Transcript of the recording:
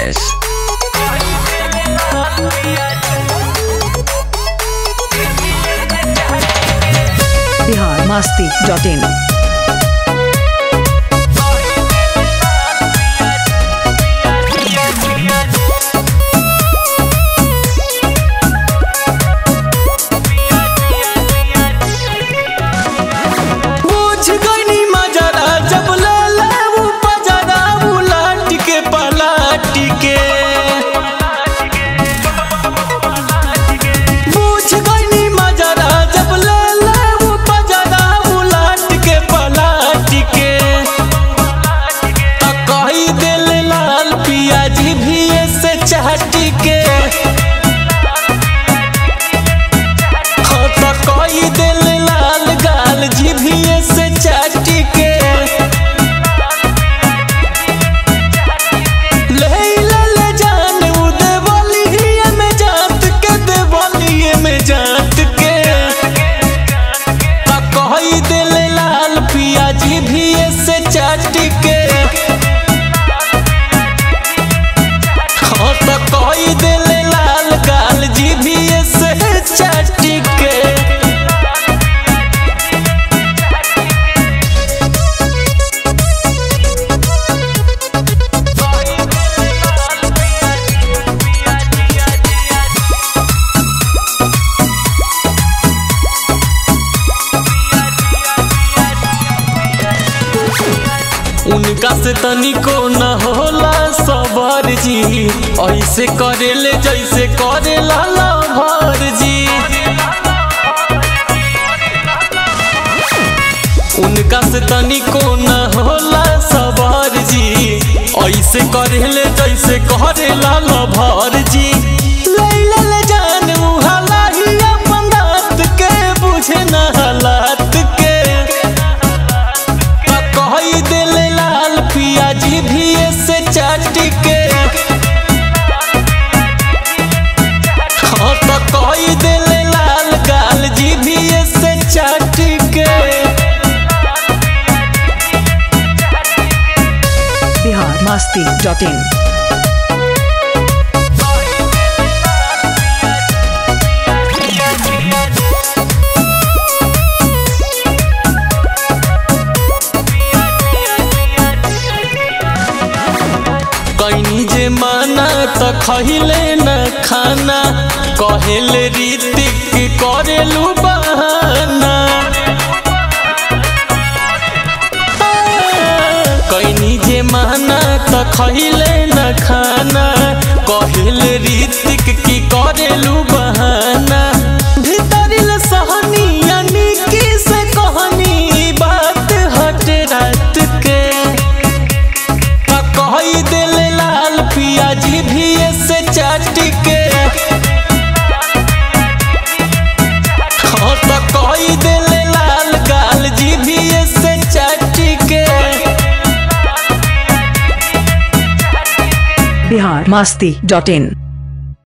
Rajesh. Bihar Masti dot in बुझ गईनी मजरा जब ले ले ऊ पजरा उलट के पलट के बुझ गईनी मजरा जब ले ले ऊ पजरा उलट के पलट के त कही दिल लाल पियाजी भी से चाट के हाँ त कही दिल लाल गाल जीभिए से चाट के ले ले ले जान उ देवलिए में जात के देवलिए में जात के त कही दिल लाल पिया जीभिए से चाट के हाँ त कही दिल लाल गाल जीभिए से चाट के उनका से तनिको न होला सबर जी ऐसे करेले जैसे करेला लभर जी उनका से तनिको न होला सबर जी ऐसे करेले जैसे करेला लभर जी लैला ले जान उ हलाही अपन रात के बुझे न हालात के त कही दिल लाल पिया जी भी से चाट के हाँ त कही दिल लाल गाल जी भी से चाट के बिहार मस्ती डॉट इन कैनी जे माना त खहिले न खाना कहेले रीतिक करेलू बहाना कैनी जे माना त खहिले न खाना कहेले रीतिक की करेलू बहाना भीतरिल सहनी यानी की से कहनी बात हट रात के त कही दिल लाल पिया जी भी से चाट के हाँ त कही दिल लाल गाल जी भी से चाट के बिहार मस्ती डॉट इन